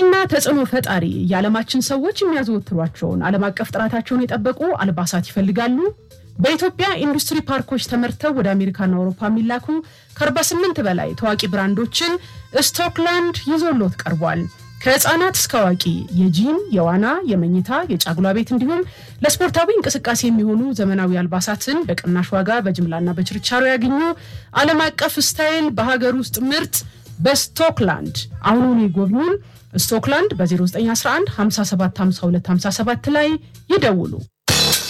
ታዋቂና ተጽዕኖ ፈጣሪ የዓለማችን ሰዎች የሚያዘወትሯቸውን ዓለም አቀፍ ጥራታቸውን የጠበቁ አልባሳት ይፈልጋሉ? በኢትዮጵያ ኢንዱስትሪ ፓርኮች ተመርተው ወደ አሜሪካና አውሮፓ የሚላኩ ከ48 በላይ ታዋቂ ብራንዶችን ስቶክላንድ ይዞሎት ቀርቧል። ከህፃናት እስከ አዋቂ የጂም፣ የዋና፣ የመኝታ፣ የጫጉላ ቤት እንዲሁም ለስፖርታዊ እንቅስቃሴ የሚሆኑ ዘመናዊ አልባሳትን በቅናሽ ዋጋ በጅምላና በችርቻሮ ያገኙ። ዓለም አቀፍ ስታይል በሀገር ውስጥ ምርት በስቶክላንድ አሁኑን ይጎብኙን። ስቶክላንድ በ0911 575257 ላይ ይደውሉ።